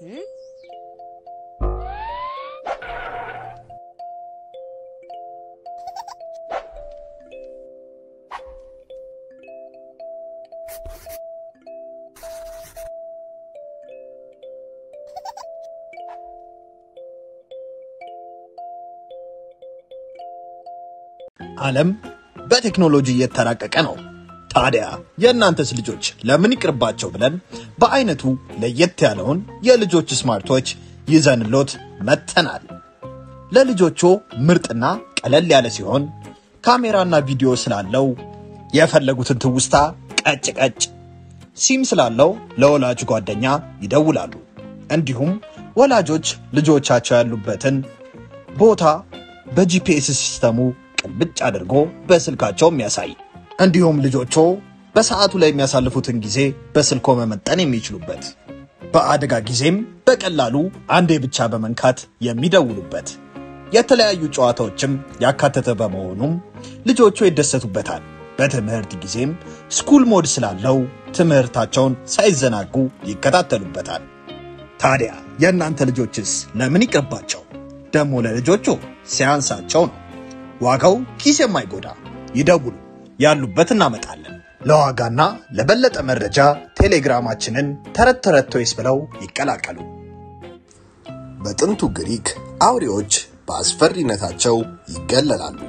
ዓለም በቴክኖሎጂ እየተራቀቀ ነው። ታዲያ የእናንተስ ልጆች ለምን ይቅርባቸው ብለን በአይነቱ ለየት ያለውን የልጆች ስማርቶች ይዘንሎት መጥተናል። ለልጆቹ ምርጥና ቀለል ያለ ሲሆን ካሜራና ቪዲዮ ስላለው የፈለጉትን ትውስታ ቀጭ ቀጭ፣ ሲም ስላለው ለወላጅ ጓደኛ ይደውላሉ። እንዲሁም ወላጆች ልጆቻቸው ያሉበትን ቦታ በጂፒኤስ ሲስተሙ ቅልብጭ አድርጎ በስልካቸው የሚያሳይ እንዲሁም ልጆቹ በሰዓቱ ላይ የሚያሳልፉትን ጊዜ በስልኮ መመጠን የሚችሉበት በአደጋ ጊዜም በቀላሉ አንዴ ብቻ በመንካት የሚደውሉበት የተለያዩ ጨዋታዎችም ያካተተ በመሆኑም ልጆቹ ይደሰቱበታል። በትምህርት ጊዜም ስኩል ሞድ ስላለው ትምህርታቸውን ሳይዘናጉ ይከታተሉበታል። ታዲያ የእናንተ ልጆችስ ለምን ይቅርባቸው? ደግሞ ለልጆቹ ሲያንሳቸው ነው። ዋጋው ኪስ የማይጎዳ ይደውሉ፣ ያሉበት እናመጣለን። ለዋጋና ለበለጠ መረጃ ቴሌግራማችንን ተረት ተረት ቶይስ ብለው ይቀላቀሉ። በጥንቱ ግሪክ አውሬዎች በአስፈሪነታቸው ይገለላሉ።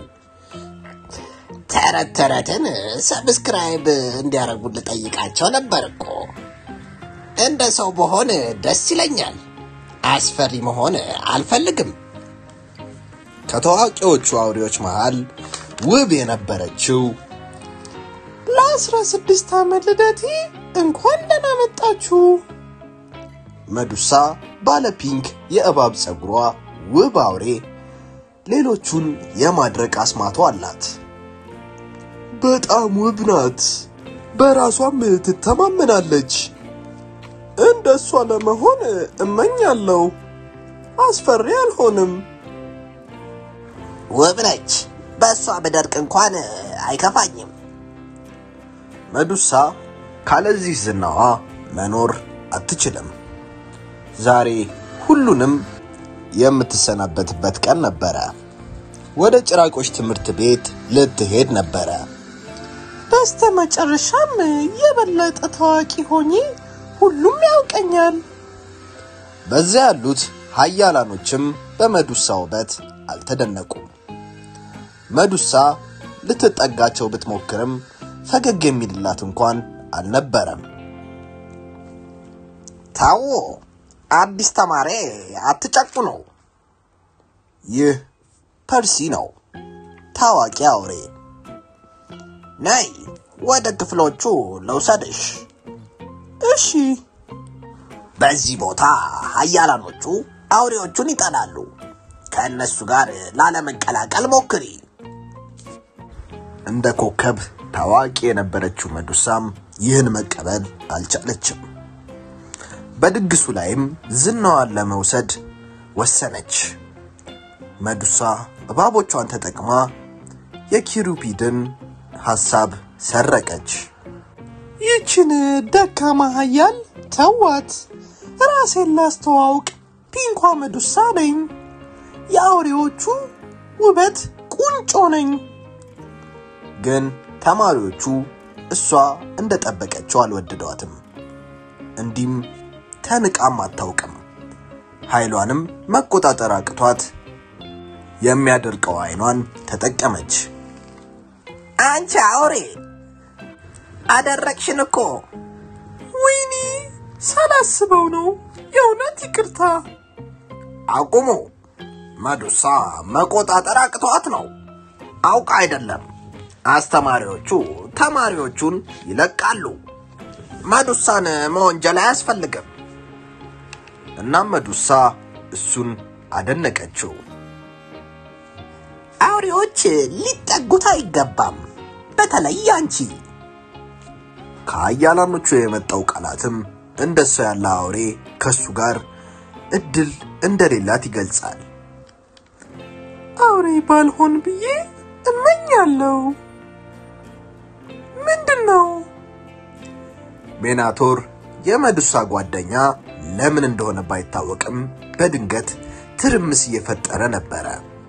ተረት ተረትን ሰብስክራይብ እንዲያደርጉ ልጠይቃቸው ነበር እኮ። እንደ ሰው በሆን ደስ ይለኛል። አስፈሪ መሆን አልፈልግም። ከታዋቂዎቹ አውሬዎች መሃል ውብ የነበረችው ለአስራ ስድስት ዓመት ልደቴ እንኳን ደህና መጣችሁ። መዱሳ ባለ ፒንክ የእባብ ፀጉሯ ውብ አውሬ ሌሎቹን የማድረቅ አስማቷ አላት። በጣም ውብ ናት። በራሷም ትተማመናለች። እንደ እሷ ለመሆን እመኛለሁ። አስፈሪ አልሆንም። ውብ ነች። በእሷ ብደርቅ እንኳን አይከፋኝም። መዱሳ ካለዚህ ዝናዋ መኖር አትችልም። ዛሬ ሁሉንም የምትሰናበትበት ቀን ነበረ። ወደ ጭራቆች ትምህርት ቤት ልትሄድ ነበረ። በስተ መጨረሻም የበለጠ ታዋቂ ሆኜ ሁሉም ያውቀኛል። በዚያ ያሉት ሀያላኖችም በመዱሳ ውበት አልተደነቁም። መዱሳ ልትጠጋቸው ብትሞክርም ፈገግ የሚልላት እንኳን አልነበረም። ታዎ አዲስ ተማሪ አትጨቁ ነው። ይህ ፐርሲ ነው፣ ታዋቂ አውሬ። ነይ ወደ ክፍሎቹ ልውሰድሽ። እሺ፣ በዚህ ቦታ ሀያላኖቹ አውሬዎቹን ይጠላሉ። ከእነሱ ጋር ላለመቀላቀል ሞክሪ። እንደ ኮከብ ታዋቂ የነበረችው መዱሳም ይህን መቀበል አልቻለችም። በድግሱ ላይም ዝናዋን ለመውሰድ ወሰነች። መዱሳ እባቦቿን ተጠቅማ የኪሩፒድን ሐሳብ ሰረቀች። ይችን ደካማ ሀያል ተዋት። ራሴን ላስተዋውቅ፣ ፒንኳ መዱሳ ነኝ። የአውሬዎቹ ውበት ቁንጮ ነኝ። ግን ተማሪዎቹ እሷ እንደጠበቀችው አልወደዷትም። እንዲህም ተንቃም አታውቅም። ኃይሏንም መቆጣጠር አቅቷት የሚያደርቀው አይኗን ተጠቀመች። አንቺ አውሬ አደረቅሽን እኮ። ወይኔ ሳላስበው ነው። የእውነት ይቅርታ። አቁሙ። መዱሳ መቆጣጠር አቅቷት ነው፣ አውቃ አይደለም። አስተማሪዎቹ ተማሪዎቹን ይለቃሉ። መዱሳን መወንጀል አያስፈልግም። እናም መዱሳ እሱን አደነቀችው። አውሬዎች ሊጠጉት አይገባም፣ በተለይ አንቺ። ከአያላኖቹ የመጣው ቃላትም እንደሷ ያለ አውሬ ከሱ ጋር እድል እንደሌላት ይገልጻል። አውሬ ባልሆን ብዬ እመኛለሁ። ምንድን ነው? ሜናቶር የመዱሳ ጓደኛ ለምን እንደሆነ ባይታወቅም በድንገት ትርምስ እየፈጠረ ነበረ።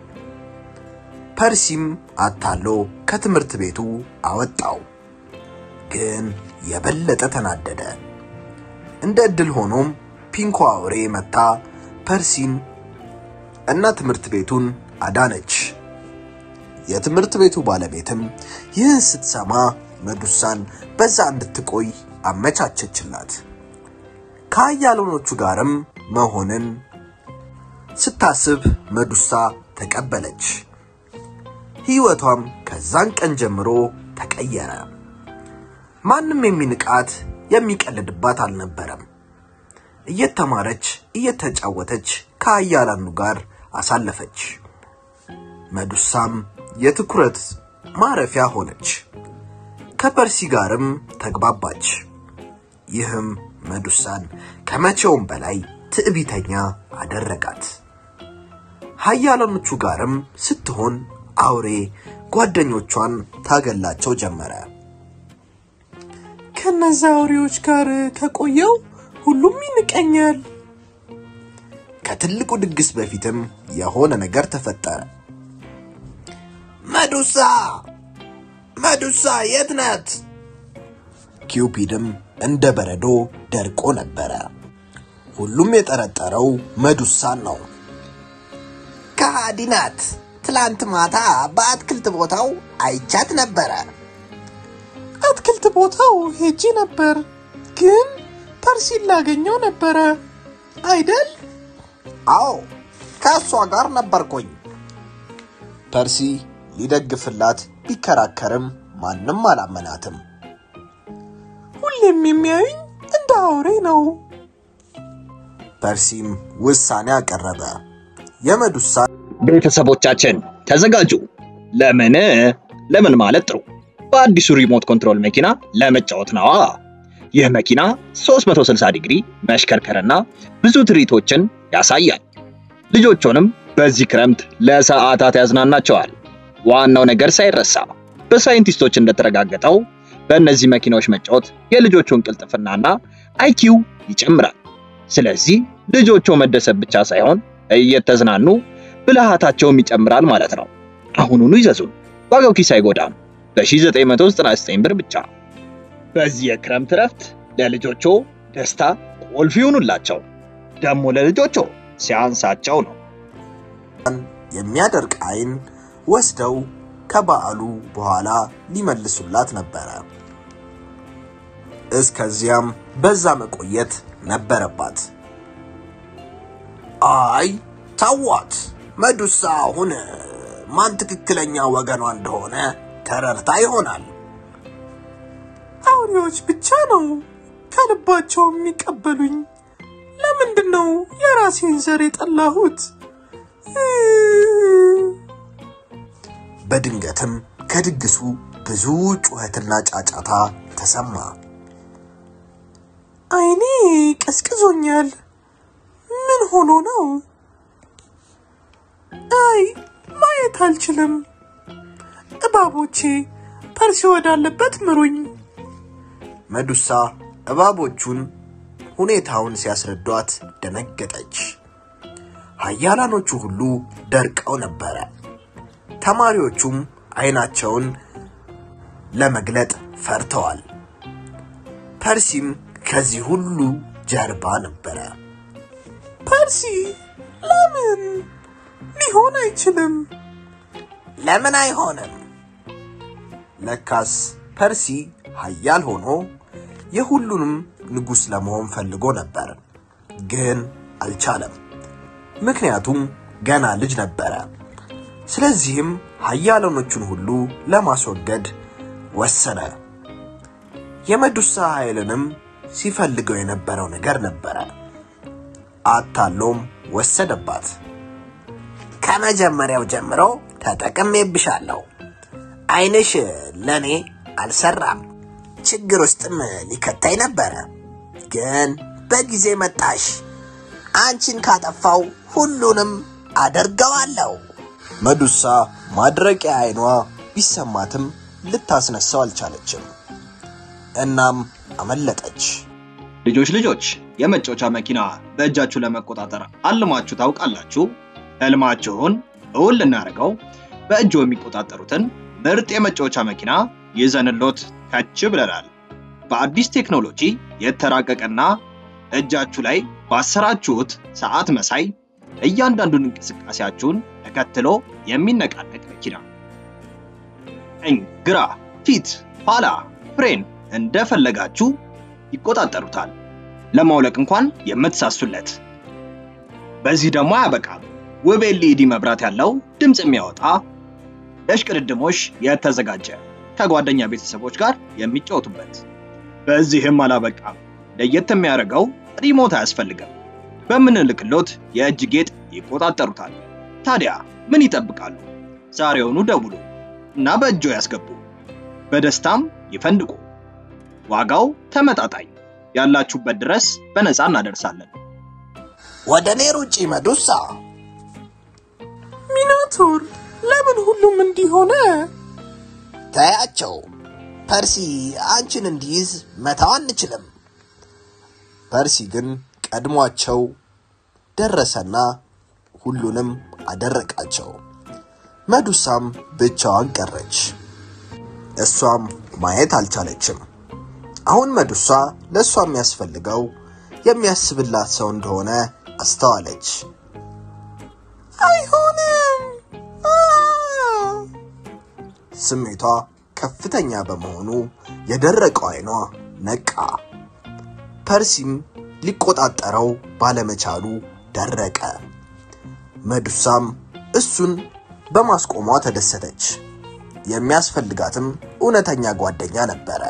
ፐርሲም አታሎ ከትምህርት ቤቱ አወጣው። ግን የበለጠ ተናደደ። እንደ ዕድል ሆኖም ፒንኮ አውሬ መታ ፐርሲን እና ትምህርት ቤቱን አዳነች። የትምህርት ቤቱ ባለቤትም ይህን ስትሰማ መዱሳን በዛ እንድትቆይ አመቻቸችላት። ከአያሎኖቹ ጋርም መሆንን ስታስብ መዱሳ ተቀበለች። ሕይወቷም ከዛን ቀን ጀምሮ ተቀየረ። ማንም የሚንቃት የሚቀልድባት አልነበረም። እየተማረች እየተጫወተች ከአያላኑ ጋር አሳለፈች። መዱሳም የትኩረት ማረፊያ ሆነች። ከፐርሲ ጋርም ተግባባች። ይህም መዱሳን ከመቼውም በላይ ትዕቢተኛ አደረጋት። ሀያላኖቹ ጋርም ስትሆን አውሬ ጓደኞቿን ታገላቸው ጀመረ። ከነዛ አውሬዎች ጋር ከቆየው ሁሉም ይንቀኛል። ከትልቁ ድግስ በፊትም የሆነ ነገር ተፈጠረ። መዱሳ መዱሳ የት ናት? ኪውፒድም እንደ በረዶ ደርቆ ነበረ። ሁሉም የጠረጠረው መዱሳን ነው። ከሃዲ ናት። ትላንት ማታ በአትክልት ቦታው አይቻት ነበረ። አትክልት ቦታው ሄጄ ነበር፣ ግን ፐርሲን ላገኘው ነበረ አይደል? አዎ ከእሷ ጋር ነበርኩኝ። ፐርሲ ሊደግፍላት ቢከራከርም ማንም አላመናትም። ሁሌም የሚያዩኝ እንደ አውሬ ነው። ፐርሲም ውሳኔ አቀረበ። የመዱሳ ቤተሰቦቻችን ተዘጋጁ። ለምን ለምን ማለት ጥሩ በአዲሱ ሪሞት ኮንትሮል መኪና ለመጫወት ነዋ። ይህ መኪና 360 ዲግሪ መሽከርከርና ብዙ ትርኢቶችን ያሳያል። ልጆቹንም በዚህ ክረምት ለሰዓታት ያዝናናቸዋል። ዋናው ነገር ሳይረሳ በሳይንቲስቶች እንደተረጋገጠው በእነዚህ መኪናዎች መጫወት የልጆቹን ቅልጥፍናና አይኪው ይጨምራል። ስለዚህ ልጆቹ መደሰት ብቻ ሳይሆን እየተዝናኑ ብልሃታቸውም ይጨምራል ማለት ነው። አሁኑኑ ይዘዙን፣ ዋጋው ኪስ አይጎዳም። በ1999 ብር ብቻ። በዚህ የክረምት እረፍት ለልጆቹ ደስታ ቁልፍ ይሁኑላቸው። ደግሞ ለልጆቹ ሲያንሳቸው ነው። የሚያደርቅ አይን ወስደው ከበዓሉ በኋላ ሊመልሱላት ነበረ። እስከዚያም በዛ መቆየት ነበረባት። አይ ተዋት። መዱሳ አሁን ማን ትክክለኛ ወገኗ እንደሆነ ተረድታ ይሆናል። አውሬዎች ብቻ ነው ከልባቸው የሚቀበሉኝ። ለምንድን ነው የራሴን ዘር የጠላሁት? በድንገትም ከድግሱ ብዙ ጩኸትና ጫጫታ ተሰማ። አይኔ ቀዝቅዞኛል። ምን ሆኖ ነው? አይ ማየት አልችልም። እባቦቼ ፐርሲ ወዳለበት ምሩኝ። መዱሳ እባቦቹን ሁኔታውን ሲያስረዷት ደነገጠች። ኃያላኖቹ ሁሉ ደርቀው ነበረ። ተማሪዎቹም አይናቸውን ለመግለጥ ፈርተዋል። ፐርሲም ከዚህ ሁሉ ጀርባ ነበረ። ፐርሲ ለምን? ሊሆን አይችልም። ለምን አይሆንም? ለካስ ፐርሲ ኃያል ሆኖ የሁሉንም ንጉሥ ለመሆን ፈልጎ ነበር፣ ግን አልቻለም። ምክንያቱም ገና ልጅ ነበረ። ስለዚህም ኃያላኖቹን ሁሉ ለማስወገድ ወሰነ። የመዱሳ ኃይልንም ሲፈልገው የነበረው ነገር ነበረ። አታሎም ወሰደባት። ከመጀመሪያው ጀምሮ ተጠቅሜብሻለሁ። አይንሽ ለኔ አልሰራም። ችግር ውስጥም ሊከታይ ነበረ፣ ግን በጊዜ መጣሽ። አንቺን ካጠፋው ሁሉንም አደርገዋለሁ። መዱሳ ማድረቂያ አይኗ ቢሰማትም ልታስነሳው አልቻለችም። እናም አመለጠች። ልጆች ልጆች የመጫወቻ መኪና በእጃችሁ ለመቆጣጠር አልማችሁ ታውቃላችሁ? ህልማችሁን እውን ልናደርገው በእጆ የሚቆጣጠሩትን ምርጥ የመጫወቻ መኪና ይዘንሎት ከች ብለናል። በአዲስ ቴክኖሎጂ የተራቀቀና እጃችሁ ላይ ባሰራችሁት ሰዓት መሳይ እያንዳንዱን እንቅስቃሴያችሁን ተከትሎ የሚነቃነቅ መኪና ቀኝ፣ ግራ፣ ፊት፣ ኋላ፣ ፍሬን እንደፈለጋችሁ ይቆጣጠሩታል። ለማውለቅ እንኳን የምትሳሱለት። በዚህ ደግሞ አያበቃም። ውብ ኤልኢዲ መብራት ያለው ድምፅ የሚያወጣ ለሽቅድድሞሽ የተዘጋጀ ከጓደኛ ቤተሰቦች ጋር የሚጫወቱበት። በዚህም አላበቃም። ለየት የሚያደርገው ሪሞት አያስፈልግም። በምንልክሎት የእጅ ጌጥ ይቆጣጠሩታል። ታዲያ ምን ይጠብቃሉ? ዛሬውኑ ደውሉ እና በእጆ ያስገቡ። በደስታም ይፈንድቁ። ዋጋው ተመጣጣኝ፣ ያላችሁበት ድረስ በነፃ እናደርሳለን። ወደ እኔ ሩጪ መዱሳ። ሚናቶር ለምን ሁሉም እንዲሆነ? ተያቸው። ፐርሲ አንቺን እንዲይዝ መታው አንችልም። ፐርሲ ግን ቀድሟቸው ደረሰና ሁሉንም አደረቃቸው። መዱሳም ብቻዋን ቀረች። እሷም ማየት አልቻለችም። አሁን መዱሳ ለእሷ የሚያስፈልገው የሚያስብላት ሰው እንደሆነ አስተዋለች። አይሆንም! አ! ስሜቷ ከፍተኛ በመሆኑ የደረቀው አይኗ ነቃ። ፐርሲም ሊቆጣጠረው ባለመቻሉ ደረቀ። መዱሳም እሱን በማስቆሟ ተደሰተች። የሚያስፈልጋትም እውነተኛ ጓደኛ ነበረ።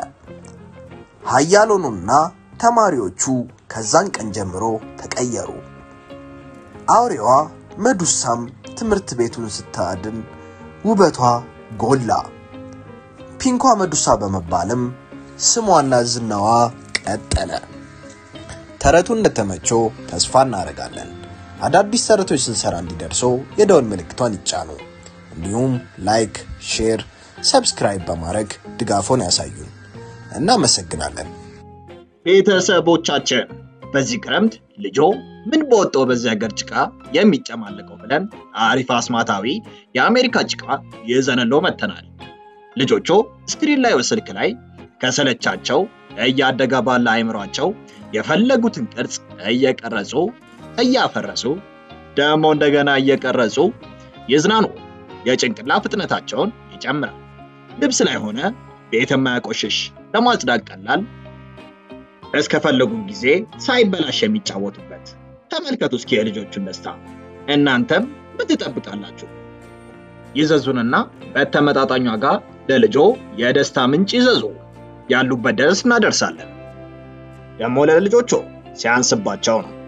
ሀያሎኑና ተማሪዎቹ ከዛን ቀን ጀምሮ ተቀየሩ። አውሬዋ መዱሳም ትምህርት ቤቱን ስታድን ውበቷ ጎላ። ፒንኳ መዱሳ በመባልም ስሟና ዝናዋ ቀጠለ። ተረቱ እንደተመቸው ተስፋ እናደርጋለን። አዳዲስ ተረቶች ስንሰራ እንዲደርሶ የደወል ምልክቷን ይጫኑ። እንዲሁም ላይክ፣ ሼር፣ ሰብስክራይብ በማድረግ ድጋፎን ያሳዩን። እናመሰግናለን። ቤተሰቦቻችን በዚህ ክረምት ልጆ ምን በወጣው በዚህ ሀገር ጭቃ የሚጨማለቀው ብለን አሪፍ አስማታዊ የአሜሪካ ጭቃ ይዘንሎ መጥተናል። ልጆቹ ስክሪን ላይ ስልክ ላይ ከሰለቻቸው እያደገ ባለ አይምሯቸው የፈለጉትን ቅርጽ እየቀረጹ እያፈረሱ ደግሞ እንደገና እየቀረጹ ይዝናኑ። የጭንቅላ ፍጥነታቸውን ይጨምራል። ልብስ ላይ ሆነ ቤት የማያቆሽሽ ለማጽዳት ቀላል እስከፈለጉን ጊዜ ሳይበላሽ የሚጫወቱበት። ተመልከቱ እስኪ የልጆቹን ደስታ። እናንተም ምን ትጠብቃላችሁ? ይዘዙንና በተመጣጣኝ ዋጋ ለልጆ የደስታ ምንጭ ይዘዙ። ያሉበት ድረስ እናደርሳለን። ደግሞ ለልጆቹ ሲያንስባቸው ነው።